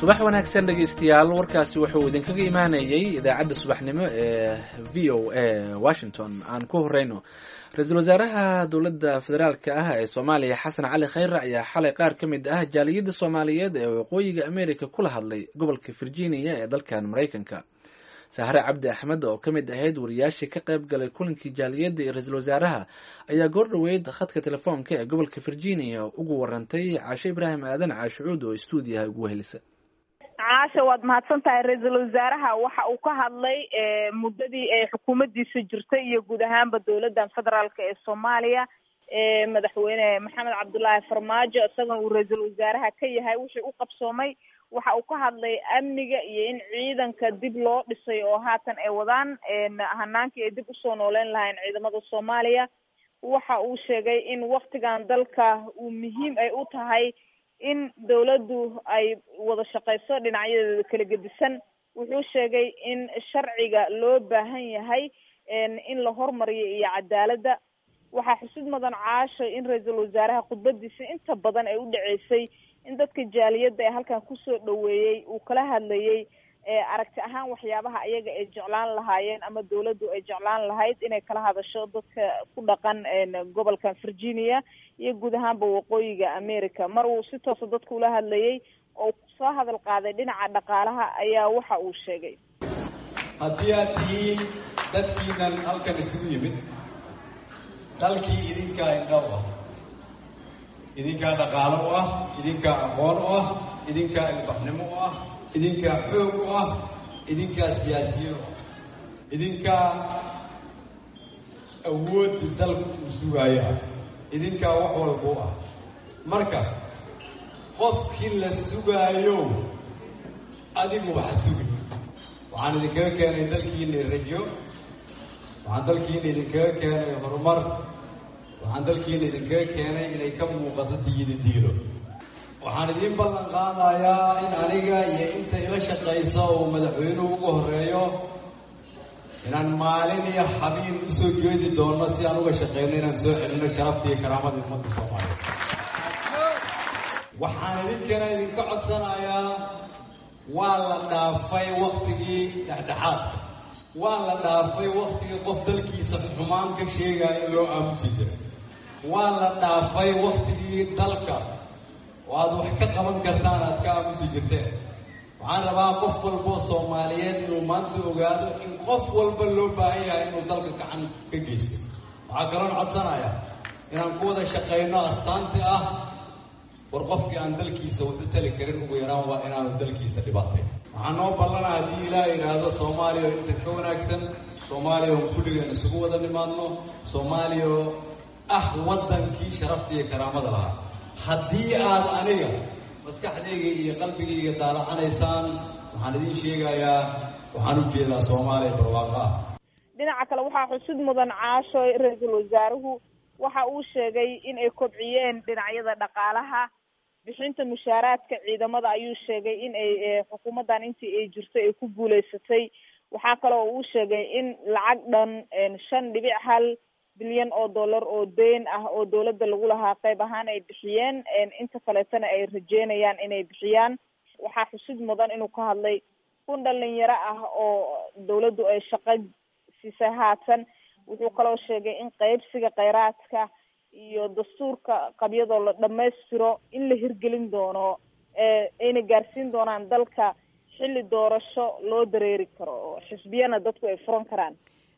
subax wanaagsan dhegaystayaal warkaasi wuxuu idinkaga imaanayay idaacadda subaxnimo ee v o a washington aan ku horeyno ra-iisul wasaaraha dowladda federaalk ah ee soomaaliya xasan cali khayre ayaa xalay qaar ka mid ah jaaliyadda soomaaliyeed ee waqooyiga america kula hadlay gobolka virginia ee dalkan maraykanka sahre cabdi axmed oo ka mid ahayd wariyaashii ka qayb galay kulankii jaaliyadda iyo ra-iisul wasaaraha ayaa goor dhoweyd khadka telefoonka ee gobolka virginia ugu warantay caashe ibraahim aadan caashucuud oo stuudiyaha ugu wehelisa caasha waad mahadsan tahay ra-iisul wasaaraha waxa uu ka hadlay muddadii ay xukuumaddiisa jirtay iyo guud ahaanba dowladdan federaalk ee soomaaliya ee madaxweyne maxamed cabdullaahi farmaajo isagana uu ra-iisul wasaaraha ka yahay wixii u qabsoomay waxa uu ka hadlay amniga iyo in ciidanka dib loo dhisay oo haatan ay wadaan hanaankii ay dib usoo nooleyn lahayn ciidamada soomaaliya waxa uu sheegay in waktigan dalka uu muhiim ay u tahay in dawladdu ay wada shaqeyso dhinacyadeeda kala gedisan wuxuu sheegay in sharciga loo baahan yahay in la hormariyo iyo cadaaladda waxaa xusid mudan caasho in ra-iisul wasaaraha khudbadiisa inta badan ay u dhaceysay in dadka jaaliyadda ee halkan kusoo dhaweeyey uu kala hadlayay aragti ahaan waxyaabaha ayaga ay jeclaan lahaayeen ama dawladdu ay jeclaan lahayd inay kala hadasho dadka ku dhaqan gobolkan virginia iyo guud ahaanba waqooyiga america mar uu si toosa dadka ula hadlayay oo soo hadal qaaday dhinaca dhaqaalaha ayaa waxa uu sheegay haddii aad tihiin dadkiinan halkan isugu yimid dalkii idinkaa indhaw ah idinkaa dhaqaalo u ah idinkaa aqoon u ah idinkaa ilbaxnimo u ah idinkaa xoog u ah idinkaa siyaasiyiin u ah idinkaa awoodda dalku uu sugaayo ah idinkaa wax walba u ah marka qofkii la sugaayo adigu waxa sugi waxaan idinkaga keenay dalkiina rajo waxaan dalkiina idinkaga keenay horumar waxaan dalkiina idinkaga keenay inay ka muuqato tiyidi diilo waxaan idiin ballan qaadayaa in aniga iyo inta ila shaqaysa uu madaxweynuhu uga horeeyo inaan maalin iyo xabiin usoo jeedi doono si aan uga shaqeyno inaan soo celino sharafta iyo karaamada ummadda soomaaliya waxaan idinkana idinka codsanayaa waa la dhaafay waktigii dhexdhexaadka waa la dhaafay waktigii qof dalkiisa xumaan ka sheegaya in loo aamusi jiray waa la dhaafay waktigii dalka oo aad wax ka qaban kartaan aad ka aamusi jirteen waxaan rabaa qof walboo soomaaliyeed inuu maanta ogaado in qof walba loo baahan yahay inuu dalka gacan ka geysto waxaa kaloon codsanayaa inaan ku wada shaqayno astaanti ah war qofkii aan dalkiisa wuxu tali karin ugu yaraan waa inaanu dalkiisa dhibaatay waxaa noo ballana haddii ilaah yidhaahdo soomaaliya oo inta ka wanaagsan soomaaliya oo kulligeen isugu wada nimaadno soomaaliya oo ah waddankii sharafta iyo karaamada lahaa haddii aad aniga maskaxdayga iyo qalbigayga daalacanaysaan waxaan idiin sheegayaa waxaan u jeedaa soomaaliya barwaaqo ah dhinaca kale waxaa xusid mudan caasho ra-iisul wasaaruhu waxa uu sheegay in ay kobciyeen dhinacyada dhaqaalaha bixinta mushaaraadka ciidamada ayuu sheegay in ay xukuumaddan intii ay jirtay ay ku guuleysatay waxaa kale oo uu sheegay in lacag dhan shan dhibic hal bilyan oo dollar oo deyn ah oo dawladda lagu lahaa qayb ahaan ay bixiyeen inta kaleetana ay rajeynayaan inay bixiyaan waxaa xusid mudan inuu ka hadlay kun dhalinyaro ah oo dawladdu ay shaqo siisay haatan wuxuu kaloo sheegay in qaybsiga kheyraadka iyo dastuurka qabyadoo la dhamaystiro in la hirgelin doono ayna gaarsiin doonaan dalka xilli doorasho loo dareeri karo oo xisbiyana dadku ay furan karaan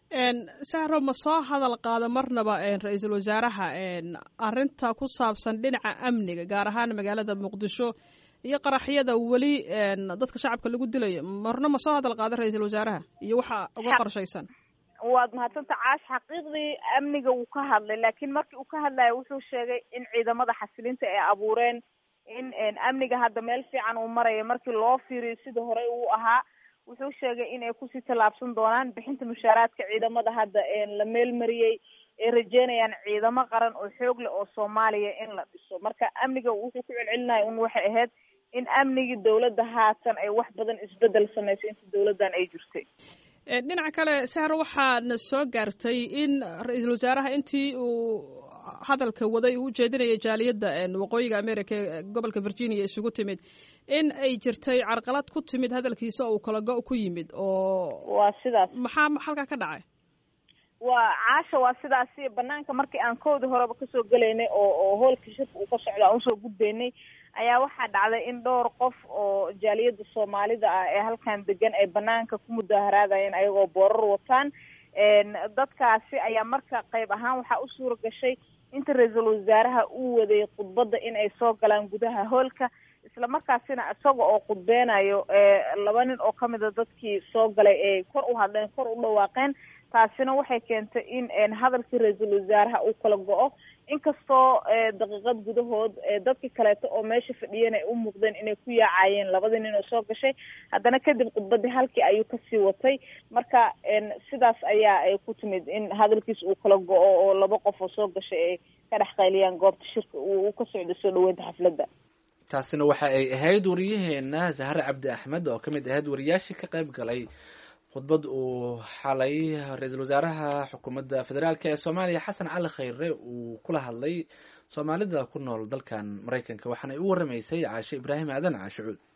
sahro ma soo hadal qaado marnaba ra-iisul wasaaraha arrinta ku saabsan dhinaca amniga gaar ahaan magaalada muqdisho iyo qaraxyada weli dadka shacabka lagu dilayo marna ma soo hadal qaado ra-iisul wasaaraha iyo waxa uga qorshaysan waad mahadsanta caash xaqiiqdii amniga wuu ka hadlay laakiin markii uu ka hadlayo wuxuu sheegay in ciidamada xasilinta ay abuureen in amniga hadda meel fiican uu maraya markii loo fiiriyo sida horey uu ahaa wuxuu sheegay in ay kusii tallaabsan doonaan bixinta mushaaraadka ciidamada hadda la meelmariyey ay rajeynayaan ciidamo qaran oo xoog leh oo soomaaliya in la dhiso marka amniga wuxuu ku celcelinaya un waxay ahayd in amnigii dawladda haatan ay wax badan isbedel samaysay inta dawladdan ay jirtay dhinaca kale sahro waxaana soo gaartay in ra-iisul wasaaraha intii uu hadalka waday uu ujeedinayay jaaliyadda waqooyiga america ee gobolka virginia isugu timid in ay jirtay carqalad ku timid hadalkiisa oo uu kala go- ku yimid oo waa sidaas maxaa halkaa ka dhacay waa caasha waa sidaasi banaanka markii aan koodii horeba kasoo gelaynay oo oo hoolka shirka uu ka socda aan usoo gudbaynay ayaa waxaa dhacday in dhowr qof oo jaaliyada soomaalida ah ee halkan degan ay banaanka ku mudaharaadayeen ayagoo boorar wataan dadkaasi ayaa marka qayb ahaan waxaa u suura gashay inta ra-iisul wasaaraha uu waday khudbadda in ay soo galaan gudaha hoolka isla markaasina isaga oo khudbeynayo laba nin oo kamid a dadkii soo galay ay kor u hadleen kor u dhawaaqeen taasina waxay keentay in hadalkii ra-iisul wasaaraha uu kala go-o inkastoo daqiiqad gudahood dadkii kaleeto oo meesha fadhiyeen ay u muuqdeen inay ku yaacayeen labadii nin oo soo gashay haddana kadib khudbadii halkii ayuu kasii watay marka sidaas ayaa ay ku timid in hadalkiis uu kala go-o oo laba qof oo soo gashay ay ka dhex qayliyaan goobta shirka uu ka socdo soo dhaweynta xafladda taasina waxa ay ahayd wariyaheena sahre cabdi axmed oo kamid ahayd wariyaashii ka qayb galay khudbad uu xalay ra-iisul wasaaraha xukuumadda federaalk ee soomaaliya xasan cali khayre uu kula hadlay soomaalida ku nool dalkan maraykanka waxaana ay u waramaysay caashe ibraahim aadan caashicuud